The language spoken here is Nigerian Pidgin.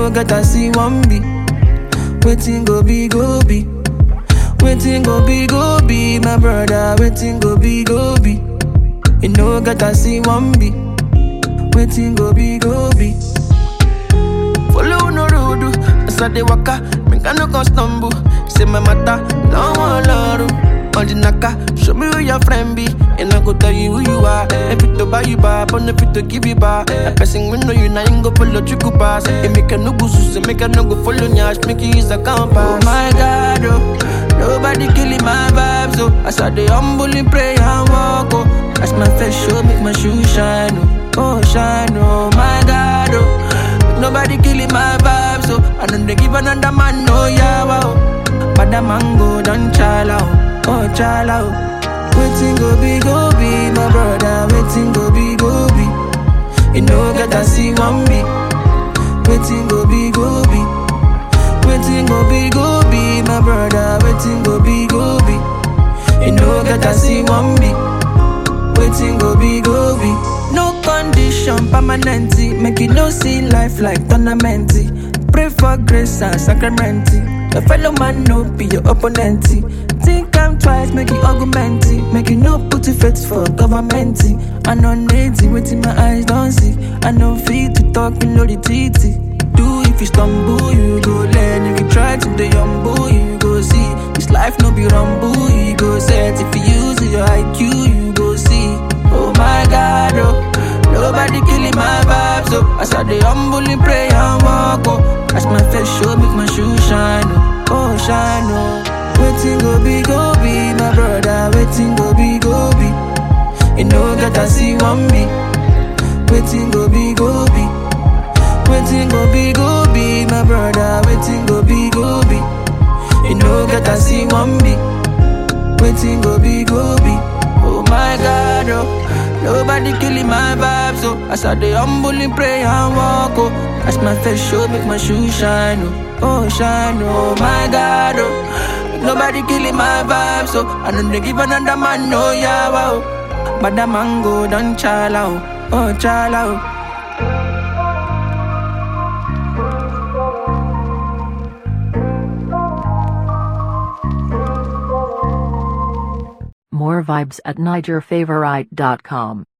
no get I see one be. Waiting go be go be. Waiting go be go be my brother. Waiting go be go be. You know get I see one be. Waiting go be go be. Follow no road, as I dey waka, make I no go stumble. Say my matter, don't want love. On the naka, show me who your friend be, and I go tell you who you are. If it to buy you back, but if it to give you back, a person we know you now ain't go follow you go pass. It make a no go sus, make a no go follow nyash, make you use a compass. Oh my God, oh, nobody killing my vibes, oh. As I dey humble in pray and walk, oh. As my face show, make my shoe shine, oh, oh shine, oh my God, oh. Nobody killing my vibe, so I don't dey give another man no yawa. Oh. But the mango done chala, oh, oh chala. Oh. Waiting go be go be my brother, waiting go be go be. You know get I see one be. Waiting go be go be. Waiting go be go be my brother, waiting go be go be. You know get I see one be. Waiting go be go be. No condition permanent. Make you no see life like tournament. Pray for grace and sacrament. Your fellow man no be your opponent. Think I'm twice, make you argument. Make you no put your faith for government. I know native, waiting my eyes don't see. I know fit to talk, you know the titty. Do if you stumble, you go learn. If you try to the humble, you go see. This life no be rumble, you go set. If you use your IQ, you go see. Oh my God, oh. Nobody killing my vibes, oh. As I dey humbly pray and walk, oh. As my face show, make my shoe shine, oh. Oh, shine, oh. Waiting go be, go be, my brother. Waiting go be, go be. You know that I see one be. Waiting go be, go be. Waiting go be, go be, my brother. Waiting go be, go be. You know that I see one be. Waiting go be, go be. Oh my God, oh. Nobody killing my vibes, oh. As I dey humbly pray and walk, oh. As my face show, make my shoe shine, oh. Oh, shine, oh my God, oh. Nobody killing my vibes, oh. I don't dey give another man no yawa, oh. But the mango done chala, oh. Oh, chala, oh. More vibes at NigerFavorite.com.